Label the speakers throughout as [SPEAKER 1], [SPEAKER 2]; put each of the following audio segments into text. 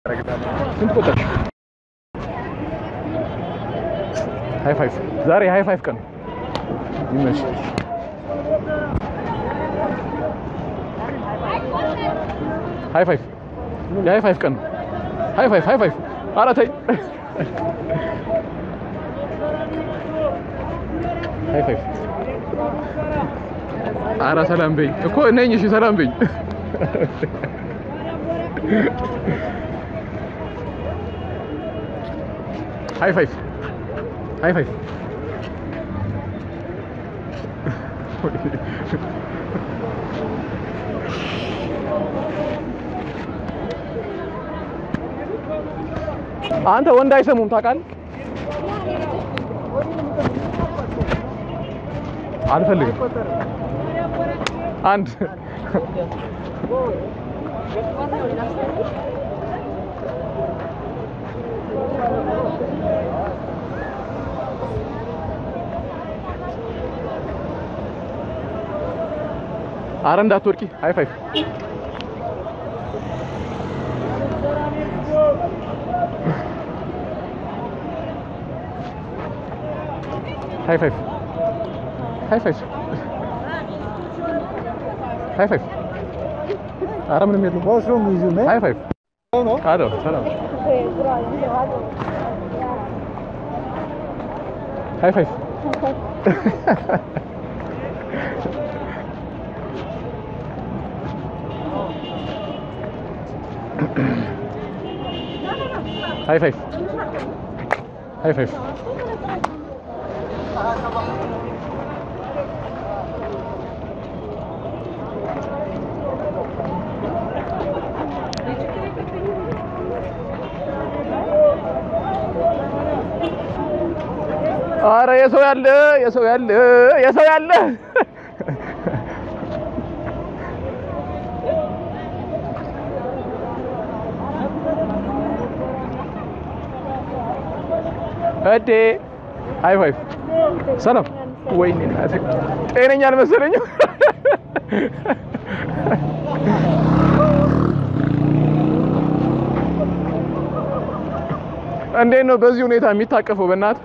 [SPEAKER 1] ስንት ቆጠርሽ? ሃይ ፋይቭ ዛሬ ሃይ ፋይቭ ቀን ይመሽ። ሃይ ፋይቭ የሃይ ፋይቭ ቀን ነው። ሃይ ፋይቭ ሃይ ፋይቭ ኧረ ተይ ሃይ ፋይቭ ኧረ ሰላም በኝ እኮ ነኝ። እሺ ሰላም በኝ ሃይ ፋይቭ ሃይ ፋይቭ አንተ ወንድ አይሰሙም ታውቃለህ። አልፈልግም። አንድ አረ እንዳትወድቂ። ሃይ ፋይቭ ሃይ ፋይቭ ሃይ ፋይቭ ሃይ ፋይቭ አረ ምንም የለም።
[SPEAKER 2] What's wrong with you, man?
[SPEAKER 1] ሃይ ፋይቭ
[SPEAKER 2] No, no.
[SPEAKER 1] አሎ ሰላም ሃይ ፋይቭ ሃይ ፋይቭ ሃይ ፋይቭ አረ የሰው ያለ የሰው ያለ የሰው ያለ እዴ ሃይ ፋይቭ ሰላም። ወይኔ እናቴ ጤነኛ አልመሰለኝም። እንዴት ነው በዚህ ሁኔታ የሚታቀፈው? በእናት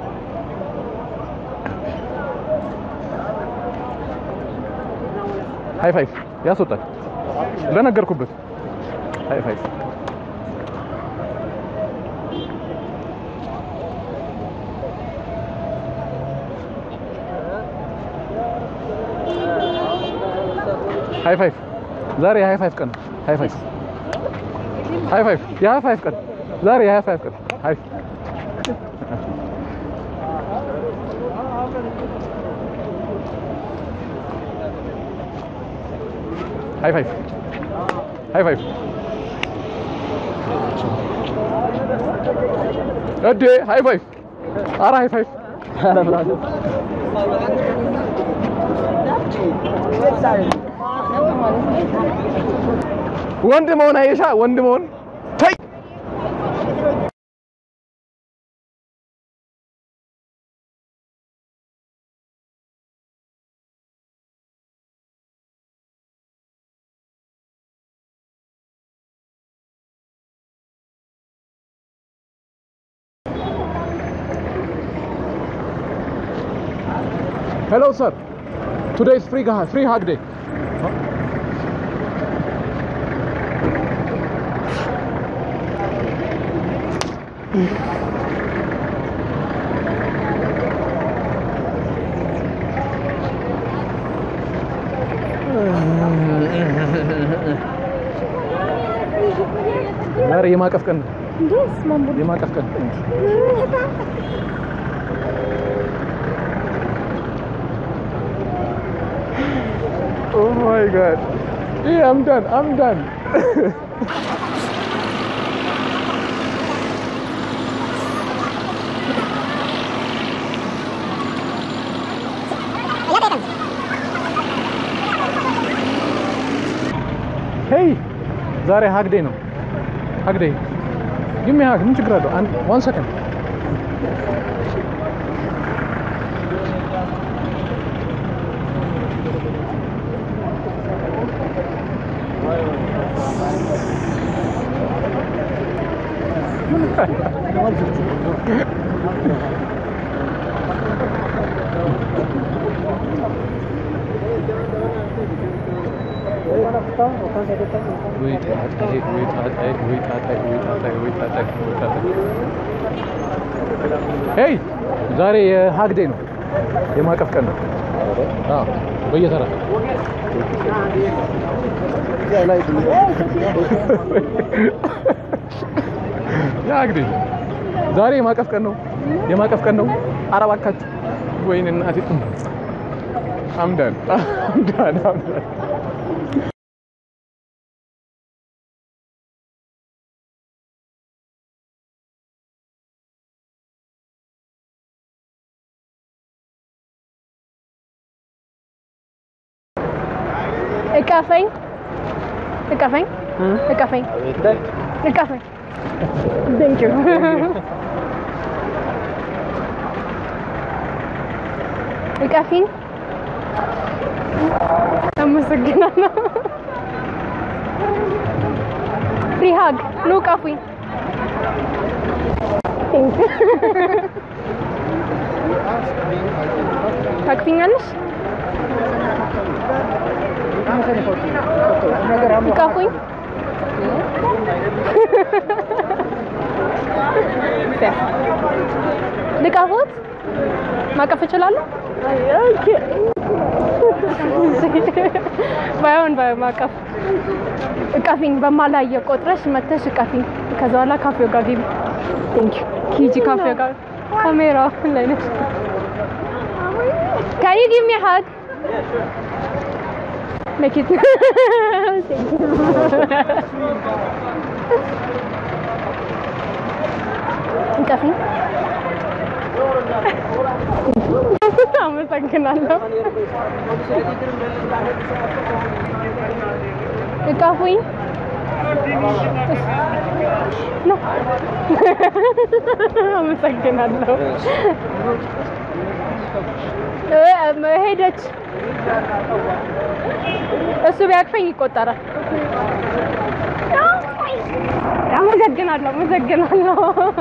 [SPEAKER 1] ሃይ ፋይቭ ያስወጣል። ለነገርኩበት ሃይ ፋይቭ ሃይ ፋይቭ ዛሬ የሃይ ፋይቭ ቀን ነው። ሃይ ፋይቭ ሃይ ፋይቭ የሃይ ፋይቭ ቀን ዛሬ የሃይ ፋይቭ ቀን ሃይ ሃይ ፋይቭ ሃይ ፋይቭ እዴ ሃይ ፋይቭ ኧረ ሃይ ፋይቭ ወንድ መሆን አይሻ ወንድ መሆን ተይ Hello, sir. Today is free, ga- free hug day. ዛሬ የማቀፍ ቀን ነው። የማቀፍ ቀን Oh my god. Yeah, I'm done. I'm done. ሄይ ዛሬ ሀግ ዴይ ነው። ሀግ ዴይ ጊቭ ሚ ሀግ ምን ችግር አለው? አንድ ዋን ሰከንድ ወይ ጣጣዬ ወይ ጣጣዬ ወይ ጣጣዬ ወይ ጣጣዬ ወይ ጣጣዬ ወይ ጣጣዬ ሄይ ዛሬ የሀግ ዴይ ነው የማቀፍ ቀን ነው አዎ በየተራ የሀግ ዴይ ዛሬ የማቀፍ ቀን ነው የማቀፍ ቀን ነው ኧረ እባካችሁ ወይኔ እናቴ አምዳን አምዳን አምዳን
[SPEAKER 2] እቀፈኝ እቀፈኝ እቀፈኝ እቀፈኝ ቴንክ ዩ እቀፊኝ አመሰግናለሁ ፍሪ ሀግ ኑ እቀፉኝ ቴንክ ዩ ታቅፊኛለሽ እቀፉኝ ልቀፉት ማቀፍ እችላለሁ ባይሆን ባይሆን ማቀፍ እቀፊኝ በማላየ ቆጥረሽ መተሽ እቀፊኝ ከዛ በኋላ ካፌው ጋር ግቢ ቴንክ ዩ ሂጂ ካፌው ጋር ካሜራ ላይ ነች Can you give me a hug? Make it. Thank you. እንቀፊኝ። አመሰግናለሁ። እቀፉኝ። ነው። አመሰግናለሁ። እ- ሄደች። እሱ ቢያቅፈኝ ይቆጠራል። አመሰግናለሁ፣ አመሰግናለሁ።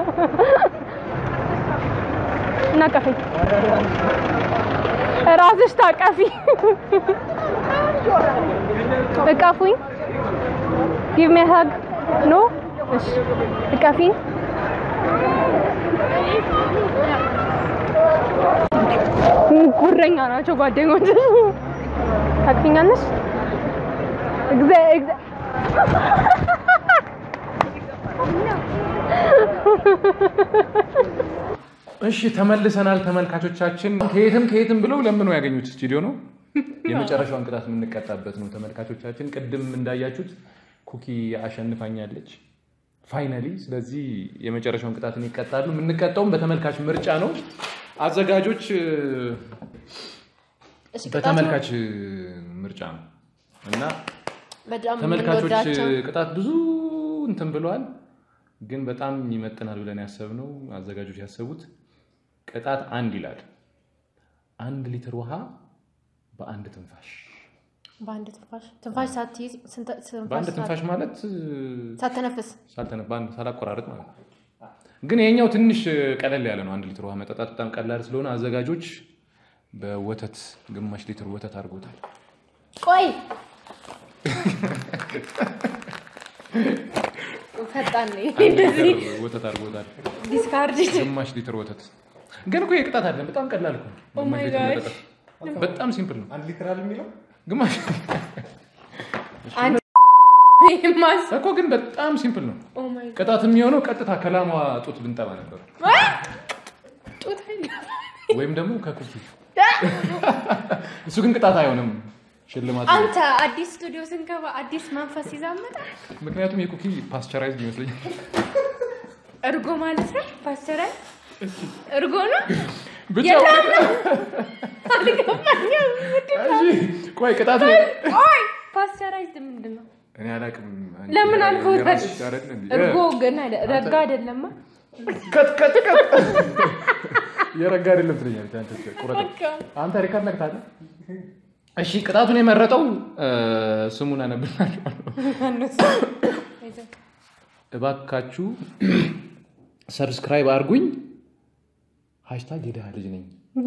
[SPEAKER 2] እናቀፈኝ። ራስሽ ታቀፊ። እቀፉኝ። ጊቭ ሚ ሀግ ኖ። እሺ እቀፊኝ። ጉረኛ ናቸው ጓደኞች። ታቅፊኛለሽ? እግዚ እግዚ
[SPEAKER 1] እሺ ተመልሰናል ተመልካቾቻችን። ከየትም ከየትም ብለው ለምነው ያገኙት ስቱዲዮ ነው። የመጨረሻውን ቅጣት የምንቀጣበት ነው ተመልካቾቻችን። ቅድም እንዳያችሁት ኩኪ አሸንፋኛለች ፋይናሊ። ስለዚህ የመጨረሻውን ቅጣትን ይቀጣሉ። የምንቀጣውም በተመልካች ምርጫ ነው። አዘጋጆች እ፣ በተመልካች ምርጫ ነው እና
[SPEAKER 2] በጣም
[SPEAKER 1] ተመልካቾች
[SPEAKER 2] የምንወዳቸው
[SPEAKER 1] ቅጣት ብዙ እንትን ብለዋል፣ ግን በጣም ይመጥናል ብለን ያሰብነው አዘጋጆች ያሰቡት ቅጣት አንድ ይላል። አንድ ሊትር ውሃ በአንድ ትንፋሽ።
[SPEAKER 2] በአንድ ትንፋሽ ትንፋሽ ሳትይዝ ስንት-
[SPEAKER 1] በአንድ
[SPEAKER 2] ትንፋሽ
[SPEAKER 1] ትንፋሽ ማለት
[SPEAKER 2] ሳትተነፍስ
[SPEAKER 1] ሳልተነ- በአንድ ሳላቆራረጥ ማለት ነው። ግን የኛው ትንሽ ቀለል ያለ ነው። አንድ ሊትር ውሃ መጠጣት በጣም ቀላል ስለሆነ አዘጋጆች በወተት ግማሽ ሊትር ወተት አድርጎታል።
[SPEAKER 2] ቆይ ፈጣን ነኝ
[SPEAKER 1] አንድ
[SPEAKER 2] እንደዚህ
[SPEAKER 1] ሊትር ወተት አድርጎታል።
[SPEAKER 2] ዲስካርድ
[SPEAKER 1] ግማሽ ሊትር ወተት ግን እኮ የቅጣት አለ። በጣም ቀላል እኮ ነው።
[SPEAKER 2] Oh
[SPEAKER 1] ግማሽ
[SPEAKER 2] my
[SPEAKER 1] ሊትር
[SPEAKER 2] God.
[SPEAKER 1] መጠጣት በጣም ሲምፕል ነው።
[SPEAKER 3] አንድ ሊትር አለ የሚለው
[SPEAKER 1] ግማሽ
[SPEAKER 2] አንድ ማስ
[SPEAKER 1] እኮ ግን በጣም ሲምፕል ነው።
[SPEAKER 2] ኦ ማይ
[SPEAKER 1] ቅጣት የሚሆነው ቀጥታ ከላሟ ጡት ብንጠባ ነበር፣
[SPEAKER 2] ጡት አይደለም።
[SPEAKER 1] ወይም ደግሞ ከኩኪ እሱ ግን ቅጣት አይሆንም፣ ሽልማት ነው።
[SPEAKER 2] አንተ አዲስ ስቱዲዮ ስንገባ አዲስ መንፈስ ይዛመጣ
[SPEAKER 1] ምክንያቱም የኩኪ ፓስቸራይዝ ይመስለኛል።
[SPEAKER 2] እርጎ ማለት ነው ፓስተራይ እርጎ ነው
[SPEAKER 1] ብቻ
[SPEAKER 2] አልገባኝም ምንድን ነው?
[SPEAKER 1] እሺ፣ ቆይ ቅጣት
[SPEAKER 2] ኦይ ፓስተራይዝድ ምንድን ነው
[SPEAKER 1] እኔ አላውቅም። አንቺ
[SPEAKER 2] ለምን አልፎት
[SPEAKER 1] የራስሽ አይደል እንዴ?
[SPEAKER 2] እርጎ ግን አይደ- ረጋ አይደለማ
[SPEAKER 1] ቀጥ ቀጥ ቀጥ የረጋ አይደለም ትለኛለች። አንተ ቁረጥ
[SPEAKER 2] በቃ
[SPEAKER 1] አንተ ሪካርድ ነክታለህ። እሺ ቅጣቱን የመረጠው እ፣ ስሙን አነብላችኋለሁ። እባካችሁ ሰብስክራይብ አድርጉኝ። ሃሽታግ የድሃ ልጅ ነኝ።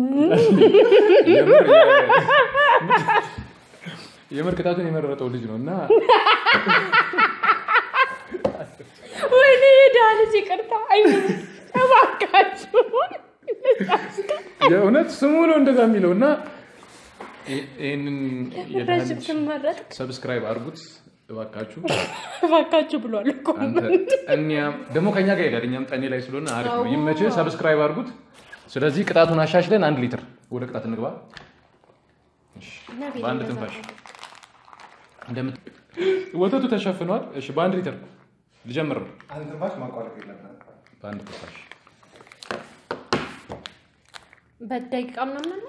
[SPEAKER 1] የምር ቅጣቱን የመረጠው ልጅ ነው እና
[SPEAKER 2] ወይኔ የድሃ ልጅ ይቅርታ። አይ እባካችሁ
[SPEAKER 1] የእውነት ስሙ ነው እንደዛ የሚለው እና ይ- ይህንን የድሃ
[SPEAKER 2] ረጅም
[SPEAKER 1] ልጅ
[SPEAKER 2] ትመረጥ
[SPEAKER 1] ሰብስክራይብ አድርጉት እባካችሁ።
[SPEAKER 2] እባካችሁ ብሏል እኮ
[SPEAKER 1] አንተ እኛም ደግሞ ከኛ ጋር ሄዳል። እኛም ጠኔ ላይ ስለሆነ አሪፍ ነው። ይመችህ። ሰብስክራይብ አድርጉት። ስለዚህ ቅጣቱን አሻሽለን አንድ ሊትር ወደ ቅጣት እንግባ። እሺ፣ በአንድ ትንፋሽ እንደምት ወተቱ ተሸፍኗል። እሺ፣ በአንድ ሊትር ልጀምር ነው።
[SPEAKER 3] አንድ ትንፋሽ ማቋረጥ የለብንም።
[SPEAKER 1] በአንድ ትንፋሽ
[SPEAKER 2] በደቂቃ ምናምን አለ?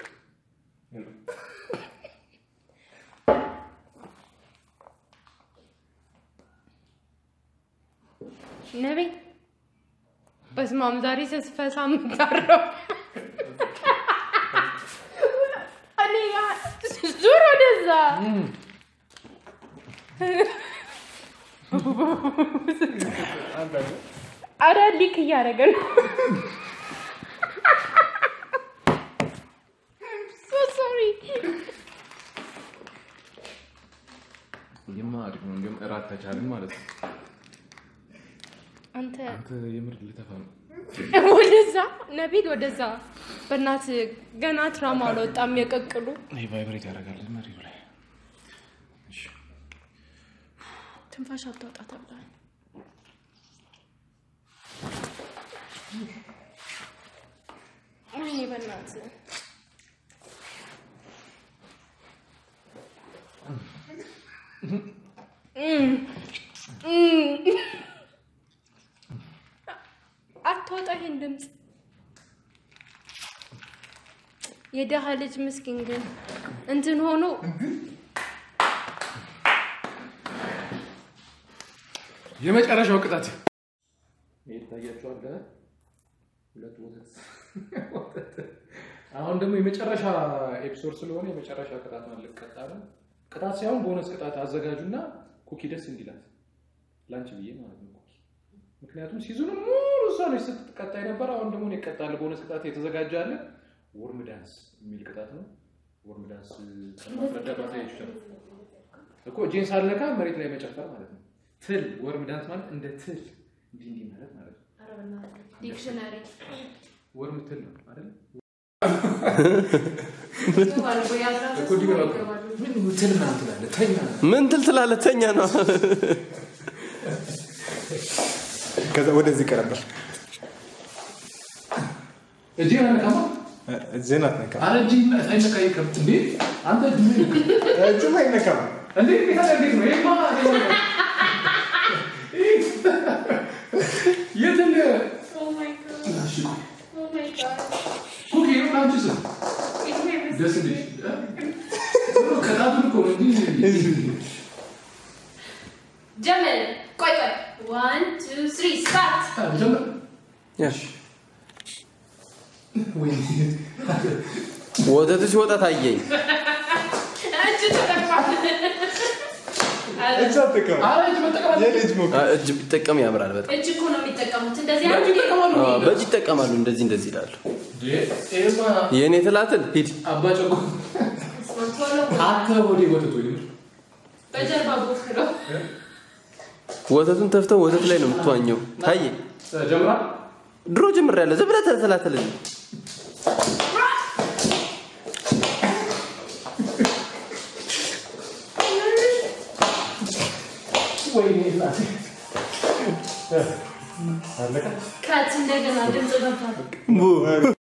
[SPEAKER 2] ነቢ በስመ አብ ዛሬ ስስፈሳ ምታረው እኔ ጋ- ዙር ወደዛ አረ ሊክ እያደረገ ነው So sorry.
[SPEAKER 1] ይማ አሪፍ ነው። እንዲሁም እራት ተቻልን ማለት ነው።
[SPEAKER 2] አንተ
[SPEAKER 1] አንተ የምር ልተፋ ነው።
[SPEAKER 2] ወደዛ ነቢል ወደዛ በእናት ገና ትራማ አልወጣም የቀቅሉ
[SPEAKER 1] ይህ ቫይብሬት ያደርጋል መሪው ላይ። እሺ፣
[SPEAKER 2] ትንፋሽ አታውጣ ተብሏል። ወይኔ በእናት አታውጣ ይሄን ድምፅ። የደሃ ልጅ ምስኪን ግን እንትን ሆኖ
[SPEAKER 1] የመጨረሻው ቅጣት ይታያቸዋል። ሁለት ወተት አሁን ደግሞ የመጨረሻ ኤፒሶድ ስለሆነ የመጨረሻ ቅጣት ማለት ልቀጣ ነው። ቅጣት ሳይሆን ቦነስ ቅጣት አዘጋጁና ኩኪ ደስ እንዲላት ላንቺ ብዬ ማለት ነው። ኩኪ ምክንያቱም ሲዙኑ ሙሉ እሷ ነች ስትቀጣ የነበረ። አሁን ደግሞ እኔ እቀጣለሁ። ቦነስ ቅጣት የተዘጋጀ አለ። ወርም ዳንስ የሚል ቅጣት ነው። ወርም ዳንስ ማስረዳት ማሳየት ይችላል እኮ እጄን ሳልነካ መሬት ላይ መጨፈር ማለት ነው። ትል ወርም ዳንስ ማለት እንደ ትል እንዲህ እንዲህ ማለት ማለት ነው።
[SPEAKER 2] ዲክሽነሪ
[SPEAKER 1] ወርም ትል ነው አይደል?
[SPEAKER 4] ምን ትል ትላለህ? ተኛ ነው።
[SPEAKER 3] ከዛ ወደዚህ ቀረበር
[SPEAKER 1] እጄን አነካማ።
[SPEAKER 3] እጅህን አትነካም።
[SPEAKER 1] ኧረ እጅ አይነካ ይቅር እንዴ! አንተ እጅ ምን ይልቅ?
[SPEAKER 3] እጅም አይነካም።
[SPEAKER 1] እንዴ ቤታ እንዴት ነው? ይሄማ የት እንደ እሺ፣ ኩኪ ነው አንቺ ስም ደስ እንዴ ከጣቱን እኮ ነው እንጂ
[SPEAKER 2] ጀመል ቆይ ቆይ ዋን ቱ ስሪ ስታርት
[SPEAKER 1] ጀምር።
[SPEAKER 4] ያሽ
[SPEAKER 1] ወይኔ
[SPEAKER 4] ወተቱ ሲወጣ ታየኝ።
[SPEAKER 2] እጅ ተጠቅሟል
[SPEAKER 3] እጅ አትጠቀም።
[SPEAKER 1] ኧረ እጅ መጠቀም አለ
[SPEAKER 3] የልጅ ሞክ
[SPEAKER 4] አ፣ እጅ ቢጠቀም ያምራል በጣም።
[SPEAKER 2] እጅ እኮ ነው የሚጠቀሙት እንደዚህ
[SPEAKER 1] በእጅ
[SPEAKER 2] አይነት
[SPEAKER 1] ይጠቀማሉ።
[SPEAKER 4] አ፣ በእጅ ይጠቀማሉ። እንደዚህ እንደዚህ ይላሉ።
[SPEAKER 1] እንዴ ይሄማ
[SPEAKER 4] የእኔ ትላትል ሂድ።
[SPEAKER 1] አባ ጨቆ
[SPEAKER 2] ቶሎ
[SPEAKER 1] አንተ ወዴ ወተት ወይ
[SPEAKER 2] በጀርባ ቦክረው
[SPEAKER 4] ወተቱን ተፍተው ወተት ላይ ነው የምትዋኘው። ታየ
[SPEAKER 1] ጀምራ
[SPEAKER 4] ድሮ ጀምሬያለሁ። ዝም ብለህ ተላተል።
[SPEAKER 1] ወይኔ እናቴ
[SPEAKER 2] ከት እንደገና ድምፅ ገባ